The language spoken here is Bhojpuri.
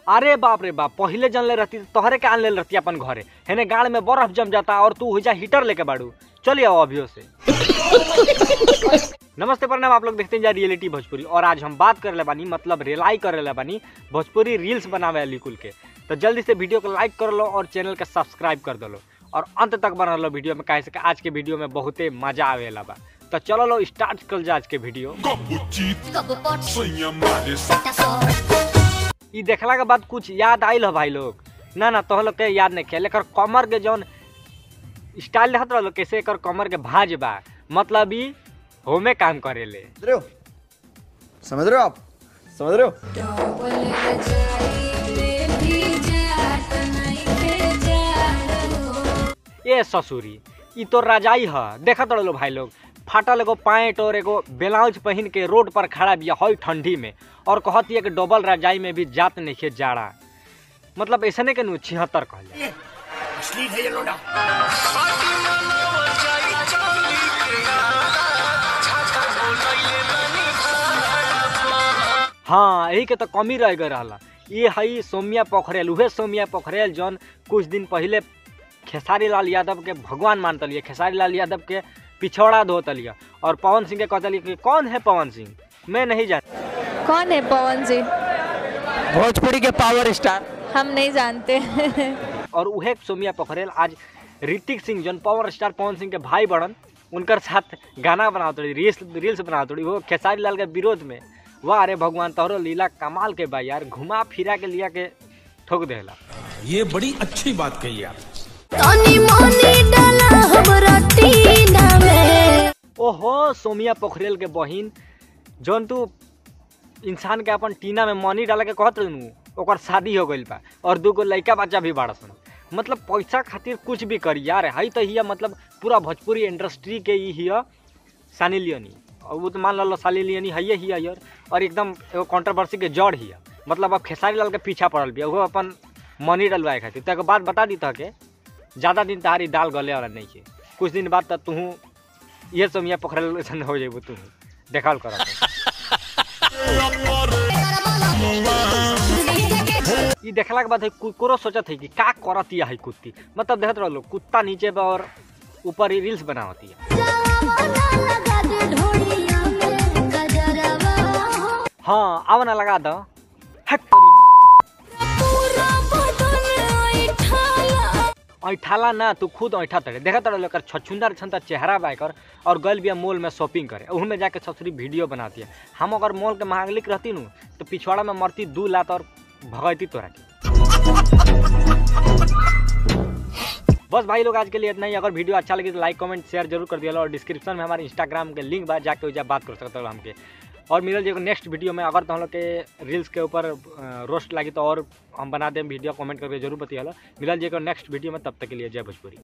अरे बाप रे बाप पहिले जानले रहती तो तोहरे के आन ले रहती अपन घरे हेने गाड़ में बर्फ जम जाता और तू हुईजा हीटर लेके बाड़ू चलिए आओ अभियो से नमस्ते प्रणाम आप लोग देखते हैं जा रियलिटी भोजपुरी और आज हम बात कर ले बानी मतलब रिलाई कर ले बानी भोजपुरी रील्स बनावे वाली कुल के तो जल्दी से वीडियो को लाइक कर लो और चैनल के सब्सक्राइब कर दो लो और अंत तक बना लो वीडियो में कहे से कि आज के वीडियो में बहुते मजा आवेला बा तो चलो लो स्टार्ट कर जा आज के video Gabutito, Couple pots, sonha males, that's all. ई देखला के बाद कुछ याद आइल हो भाई लोग ना ना तो लोग के याद नहीं किया लेकर कमर के जौन स्टाइल देखत रहो कैसे एकर कमर के भाज बा मतलब ई होमे काम करेले समझ रहे हो समझ रहे हो आप समझ रहे हो ए ससुरी ई तो रजाई ह देखत रहो भाई लोग फाटल एगो पैंट और एगो ब्लाउज पहन के रोड पर खड़ा बिया हई ठंडी में और कहती है कि डबल रजाई में भी जात नहीं खे जाड़ा मतलब ऐसने के नु छिहत्तर कहल जाए हाँ यही के तो कमी रह गए रहला ये हई सोमिया पोखरेल उहे सोमिया पोखरेल जौन कुछ दिन पहले खेसारी लाल यादव के भगवान मानतलिए खेसारी लाल यादव के पिछौड़ा धोतलिए और पवन सिंह के कहतलिए कि कौन है पवन सिंह मैं नहीं जानता कौन है पवन जी भोजपुरी के पावर स्टार हम नहीं जानते और उहे सोमिया पोखरेल आज ऋतिक सिंह जौन पावर स्टार पवन सिंह के भाई बड़न उनकर साथ गाना बनावत रही रील्स रील्स बनावत रही वो खेसारी लाल के विरोध में वाह अरे भगवान तोहरो लीला कमाल के बा यार घुमा फिरा के लिया के ठोक देला ये बड़ी अच्छी बात कही आप तनी मनी डाला हमरा टीना में ओहो सोमिया पोखरेल के बहिन जौन तू इंसान के अपन टीना में मनी डाले के कहत रहनु ओकर शादी हो गइल बा और दूगो लइका बच्चा भी बाड़ा सन मतलब पैसा खातिर कुछ भी करी यार हई तो हिया मतलब पूरा भोजपुरी इंडस्ट्री के ही हिया सानी लियोनी और वो तो मान लो सानी लियोनी हइये हिया यार और एकदम एगो कंट्रोवर्सी के जड़ हिया मतलब अब खेसारी लाल के पीछा पड़ल बिया वो अपन मनी डलवाए खातिर तो एगो बात बता दी था के ज़्यादा दिन तारी दाल गले वाला नहीं है कुछ दिन बाद तक तू ये सोमिया पोखरल ऐसन हो जेबू तू देखल कर ई देखला के बाद है कुकुरो सोचत है कि का करत है कुत्ती मतलब देखत रहो कुत्ता नीचे बा और ऊपर ही रील्स बनावती है हाँ आव ना लगा दो हट तोरी ऐठाला ना तू खुद ऐठा तड़े देखा तड़े लेकर छछुंदर छंता चेहरा बाइकर और गल बिया मॉल में शॉपिंग करे उहू में जाके ससुरी वीडियो बनाती है हम अगर मॉल के मांगलिक रहती नू तो पिछवाड़ा में मरती दू लात और भगती तोरा के बस भाई लोग आज के लिए इतना ही अगर वीडियो अच्छा लगे तो लाइक कमेंट शेयर जरूर कर दिया और डिस्क्रिप्शन में हमारे इंस्टाग्राम के लिंक बा जाके उजा बात कर सकते हो हमके और मिलल जी नेक्स्ट वीडियो में अगर तो हम लोग के रील्स के ऊपर रोस्ट लगी तो और हम बना दें वीडियो कमेंट करके जरूर बतिया मिलल जी नेक्स्ट वीडियो में तब तक के लिए जय भोजपुरी